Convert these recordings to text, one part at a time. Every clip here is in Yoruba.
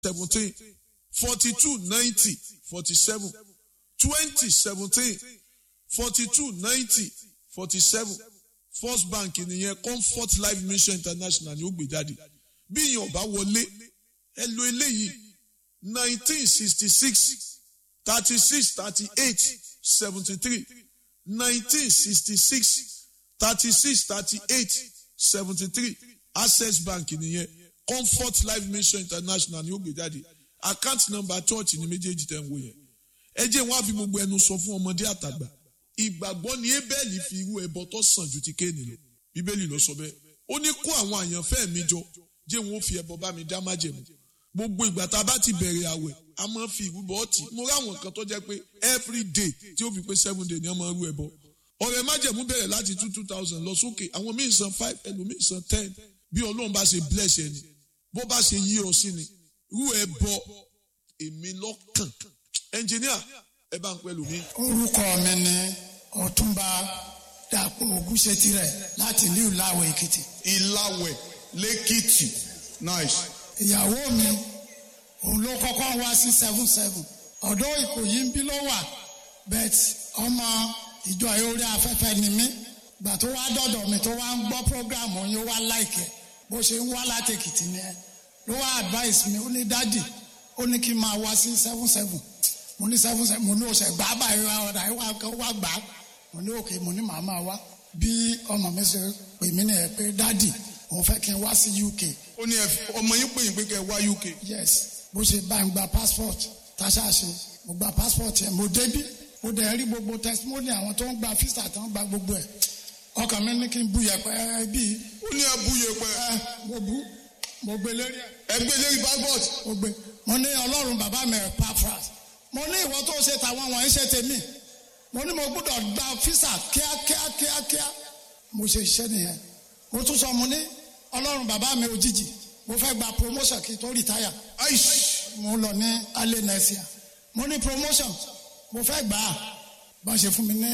seventeen forty two ninety forty seven twenty seventeen forty two ninety forty seven first bank nìyẹn comfort life mission international ni ó gbé jáde bí ìyẹn ọba wọlé ẹ lo eléyìí nineteen sixty six thirty six thirty eight seventy three nineteen sixty six thirty six thirty eight seventy three access bank nìyẹn comfort life mission international ni ó gbé jáde account number church ni méjèèjì tẹ̀ ń wò yẹn ẹ jẹ́ wọn á fi gbogbo ẹnu sọ fún ọmọdé àtàgbà ìgbàgbọ́ ni ebẹ́ẹ̀lì fi irú ẹbọ tó sàn ju ti kéènì lọ bíbélì ló sọ bẹ́ẹ̀ ó ní kó àwọn àyànfẹ́ mi jọ jẹ́ wọn ó fi ẹbọ bá mi dá májẹ̀mú gbogbo ìgbà tá a bá ti bẹ̀rẹ̀ àwẹ̀ a máa fi ìrúbọ ọtí mo ráwọn kan tó jẹ́ pé every day tí ó fi pé seven day ni wọ́n máa rú ẹbọ ọ̀rẹ́ májẹ̀mú bẹ̀rẹ̀ láti two two thousand lọ sókè àwọn míì san five ẹlòmíì san ten bí ọlọ́run bá ṣe bless ẹni bó bá ṣe yí ọ sí ni rú ẹbọ èmi lọ́kàn ẹnjìníà ẹ bá ń pẹ́ lómi. orúkọ mi ni ọ̀túnba dàpọ̀ ògúnṣetirẹ̀ láti ìlú ìlàwọ̀ èkìtì. ìlàwẹ̀ lẹ́kìtì nice. ìyàwó mi òun ló kọ́kọ́ wá sí seven seven ọ̀dọ́ ìkòyí ń bí ló wà bet ọmọ ìjọ orí afẹ́fẹ́ ni mí gbà tó wá dọ̀dọ̀ mi tó wá ń gbọ́ program yín ó wá láìkẹ́ bó ṣe ń wá láti èkìtì ni ẹ ló wá advice mi ó ní dádì ó ní kí n máa wá sí seven seven mo ní seven seven mo ní oṣù gbà báyìí wá ọ̀dà yìí wá gbà mo ní òkè mo ní màá máa wá bí ọmọ mi ṣe pè mí nìyẹn pé dádì òun fẹ́ kí n wá sí UK ó ní ẹ- ọmọ yín pè yín pé kẹ́ ẹ wá UK. yes bó ṣe bá ń gba passport táṣà ṣe mo gba passport yẹn mo débí mo dẹ̀ rí gbogbo testimony àwọn tó ń gba visa tó ń gba gbogbo ẹ̀ ọkàn mi ní kí n bu yẹpẹ bíi ó ní ẹ bú yẹpẹ ẹ mo bu mo gbé lérí ẹ ẹ gbé lérí passport. mo gbé mo ní ọlọ́run bàbá mi ẹ̀ pafras mo ní ìwọ tó ṣe tàwọn wọ̀nyí ṣe tèmi mo ní mo gbọ́dọ̀ gba visa kíákíá kíákíá mo ṣe iṣẹ́ nìyẹn mo tún sọ mo ní ọlọ́run bàbá mi òjijì mo fẹ́ gba promotion kí n tó retire aish mo lọ ní alẹ́ nẹ́sìà mo ní promotion mo fẹ́ gbà á bọ́n ṣe fún mi ní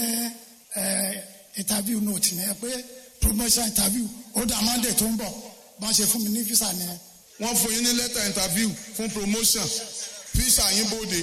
ẹ, interview note ní ẹ pé promotion interview ó dà monday tó ń bọ̀ bọ́n ṣe fún mi ní visa ní ẹ. wọ́n fún yín ní lẹ́tà interview fún promotion visa yín bóde.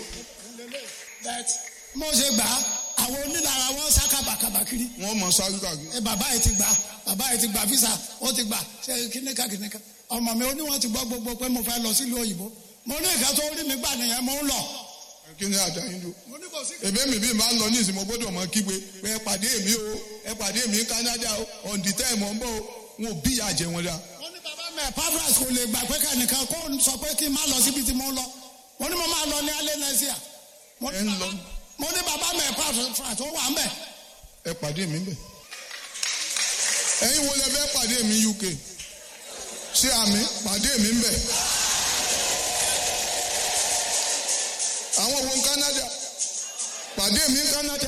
But mo ṣe gbà á àwọn onílára wọn sá kàbàkàbà kiri wọ́n mọ̀ sáré kàgbé. ẹ bàbá yìí ti gbà bàbá yìí ti gbà visa ó ti gbà ṣe kíníkà kíníkà ọmọ mi ó ní wọn ti gbọ́ gbogbo pé mo fẹ́ lọ sílùú òyìnbó mo ní ìka tó rí mi gbà nìyẹn mo ń lọ. kí ni àjà yín dùn. mo ní kò sí èmi mi bí máa ń lọ ní ìsìn mo gbọ́dọ̀ mọ kígbe pé ẹ pàdé mi o ẹ pàdé mi ní Canada o on the time ọ̀ ń bọ̀ o wọn ò bí ìyá jẹ wọn dá. wọ́n ní bàbá mi pavras kò lè gbà pé kẹ́nìkan kó sọ pé kí n má lọ síbi tí mo ń lọ mo ní mo máa lọ ní alẹ́ nàìjíríà mo ní Ẹ ń bàbá- lọ. mo ní bàbá mi pavras tó wà ń bẹ̀ ẹ pàdé mi bẹ̀. ẹ̀yin wo lẹ fẹ́ pàdé mi UK ṣé àmì pàdé mi ń bẹ̀. àwọn wo ń Canada pàdé mi ń Canada.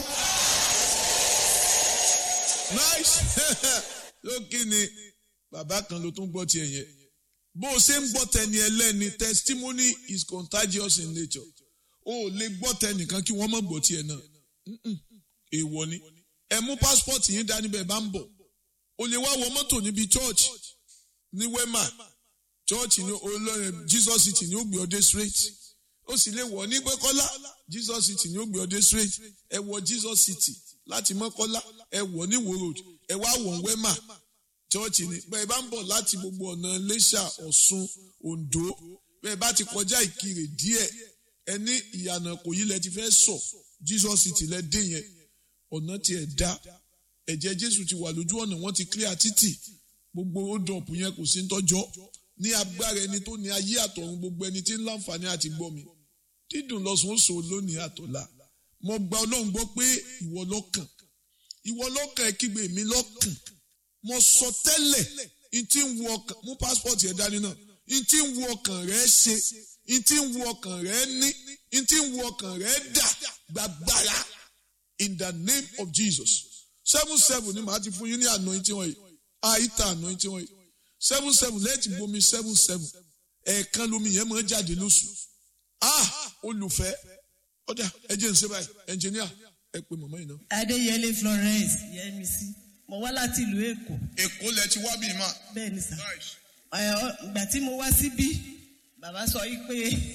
nice lókè ni bàbá kan ló tún gbọ́ tiẹ̀ yẹn bó o ṣe ń gbọ́ tẹni ẹlẹ́ni testimony is contagious in nature o ò lè gbọ́ tẹnìkan kí wọ́n má gbọ́ tiẹ̀ náà Mm-mm. èèwọ̀ ni ẹ mú passport yín dání bẹ́ẹ̀ bá ń bọ̀ o lè wá wọ mọ́tò níbi church ní wema church ní olórin Jesus city ní ó gbé ọdẹ straight ó sì lè wọ̀ ní pẹ́kọ́lá Jesus city ní ó gbé ọdẹ straight ẹ wọ Jesus city láti mọ́kọ́lá ẹ wọ̀ ní wo road ẹ wá wọ̀ wema church ni bẹ́ẹ̀ bá ń bọ̀ láti gbogbo ọ̀nà Iléṣà Ọ̀ṣun Oǹdó bẹ́ẹ̀ bá ti kọjá Ìkirè díẹ̀ ẹ ní ìyànà kò yí lẹ ti fẹ́ sọ Jesus city lẹ dé yẹn ọ̀nà tiẹ̀ dá ẹ̀jẹ̀ Jésù ti wà lójú ọ̀nà wọ́n ti clear títì gbogbo ódọ̀pù yẹn kò sí ń tọ́jọ́ ní agbára ẹni tó ní ayé àtọ̀run gbogbo ẹni tí ń láǹfààní àti gbọ́ mi dídùn lọ́sùn ó sọ lónìí àtọ̀la mo gba Ọlọ́run gbọ́ pé ìwọ lọ́kàn ìwọ lọ́kàn ẹ kígbe mi lọ́kàn mo sọ tẹ́lẹ̀ n tí ń wo ọkàn mú passport yẹn dání náà n tí ń wo ọkàn rẹ ṣe n tí ń wo ọkàn rẹ ní n tí ń wo ọkàn rẹ dà gbàgbára in the name of Jesus seven seven ni màá ti fún yín ní anointing wọ̀nyí àìta anointing wọ̀nyí seven seven lẹ́ẹ̀tì bomi seven seven ẹ̀ẹ̀kan lomi yẹn máa ń jáde lóṣù ah olùfẹ́ ọ̀dà ẹ jẹ́ ń ṣe báyìí ẹnjìníà ẹ pè mọ̀mọ́ yìí náà. adéyẹlé florence yẹmísí mo wá láti ìlú èkó Èkó lẹ ti wá bí mà. bẹ́ẹ̀ ni sà Ẹ, ọ- ìgbà tí mo wá síbí bàbá sọ yìí pé